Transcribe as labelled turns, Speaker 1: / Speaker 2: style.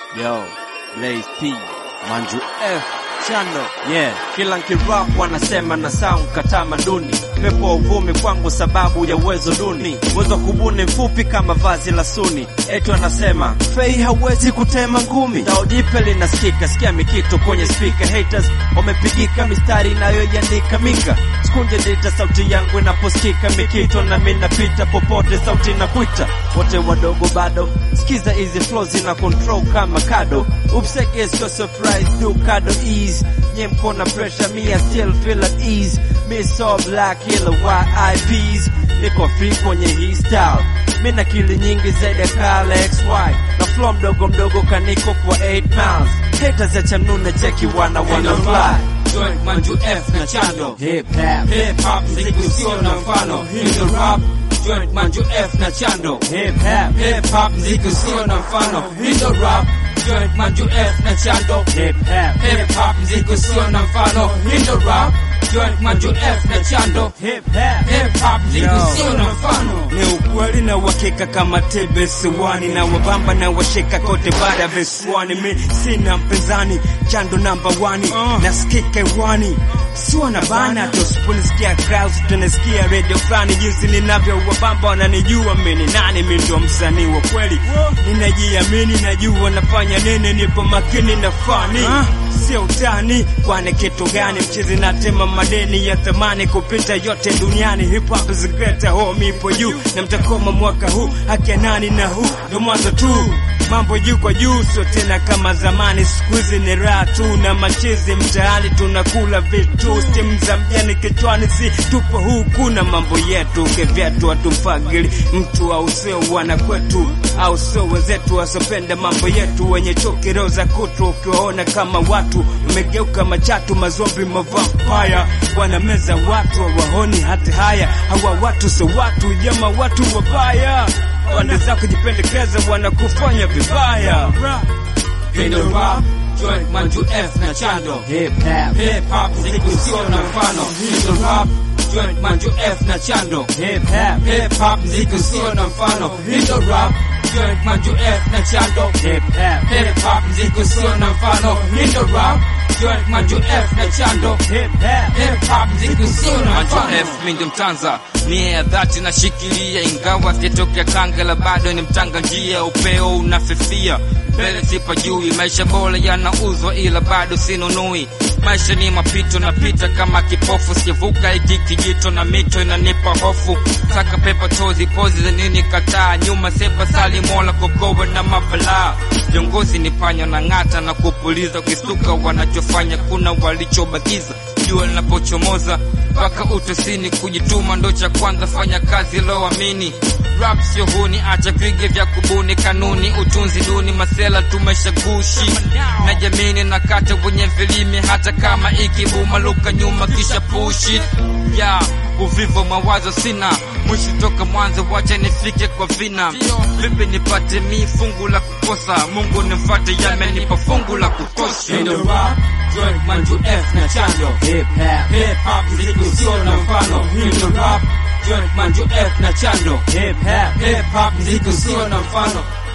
Speaker 1: Yo, Lace P, Manju F, Chano, yeah. Kila nkirap wanasema na sound katamaduni, pepo wa uvumi kwangu sababu ya uwezo duni, uwezo wa kubuni mfupi kama vazi la suni. Eti wanasema fei hauwezi kutema ngumi, daodipe linasikika, sikia mikito kwenye speaker. Haters wamepigika mistari inayoiandika mika, sikunje dita sauti yangu inaposikika mikito, na mimi napita popote sauti inakuita, wote wadogo bado sikiza hizi flows zina control kama kado upseke sio surprise do kado ease nye mkona pressure me I still feel at ease me so black killer YIPs niko free kwenye hii style mi na kili nyingi zaidi ya Kale XY na flow mdogo mdogo kaniko kwa 8 miles haters ya chanune cheki wana wana fly
Speaker 2: Joint Manju F na Chando
Speaker 1: hip hop
Speaker 2: Hip hop mziki usio na mfano Hii ndo rap Joint Manju F na Chando
Speaker 1: hip hop
Speaker 2: Hip hop mziki usio na mfano Hii ndo rap Joint Manju F na Chando
Speaker 1: hip hop
Speaker 2: Hip hop mziki usio na mfano Hii ndo rap Joint Manju F na Chando
Speaker 1: hip hop
Speaker 2: Hip hop mziki
Speaker 3: Yo.
Speaker 2: usio na mfano
Speaker 3: ni ukweli na uhakika kama tebe siwani na wabamba na washika kote baada ya visiwani. Mi sina mpinzani, chando namba wani
Speaker 2: Uh.
Speaker 3: nasikika hewani sio na bana tusiponisikia crowds tunasikia radio fulani, jinsi ninavyo wabamba wananijua mimi ni nani. Mimi ndo msanii wa kweli, ninajiamini, najua nafanya nini, nipo makini na fani sio utani, kwani kitu gani mchizi natema madeni ya thamani kupita yote duniani. Hip hop is great, home ipo juu na mtakoma mwaka huu, haki ya nani na huu ndo mwanzo tu mambo juu kwa juu, sio tena kama zamani. Siku hizi ni raha tu na machizi mtaani, tunakula vitu stimu za mjani kichwani, si tupo huku na mambo yetu kevyetu, hatufagili mtu au sio wana kwetu au sio wenzetu wasopenda mambo yetu, wenye chuki roho za kutu, ukiwaona kama watu wamegeuka machatu, mazombi, mavampaya wanameza watu, hawaoni hata haya. Hawa watu sio watu, jama watu wabaya wanaweza kujipendekeza, wanakufanya vibaya.
Speaker 2: Hii ndo rap Joint Manju F na Chando
Speaker 1: hip hop
Speaker 2: Hip hop mziki usio na mfano Hii ndo rap Joint Manju F na Chando
Speaker 1: hip hop
Speaker 2: Hip hop mziki usio na mfano Hii ndo rap Joint Manju F na Chando
Speaker 1: hip hop
Speaker 2: Hip hop mziki usio na mfano Hii ndo rap Joint Manju F na Chando
Speaker 1: hip hop
Speaker 2: Hip hop mziki usio na
Speaker 4: Manjo
Speaker 2: mfano
Speaker 4: F mi ndo mtanza nia ya dhati nashikilia, ingawa sijatokea Kangala, bado ni mtanga njia, upeo unafifia mbele sipa jui, maisha bora yanauzwa, ila bado sinunui. Maisha ni mapito, napita kama kipofu, sivuka hiki kijito na mito inanipa hofu. Saka pepa tozi pozi za nini, kataa nyuma sepa sali mola kokowe na mabalaa. Viongozi ni panya na ng'ata na kupuliza, ukistuka wanachofanya kuna walichobakiza jua linapochomoza mpaka utosini, kujituma ndo cha kwanza, fanya kazi loamini. Rap sio huni, acha vige vya kubuni, kanuni utunzi duni, masela tumeshagushi na jamini na kata wenye vilimi, hata kama ikibuma luka nyuma kisha pushi ya uvivu mawazo sina mwisho toka mwanzo, wacha nifike kwa vina. Vipi nipate mi fungu la kukosa? Mungu nimfate, yamenipa fungu la kutosha.
Speaker 2: Hii ndo rap Joint Manju F na Chando
Speaker 1: hip hop
Speaker 2: Hip hop mziki usio na mfano Hii ndo rap Joint Manju F na Chando
Speaker 1: hip hop
Speaker 2: Hip hop mziki usio na mfano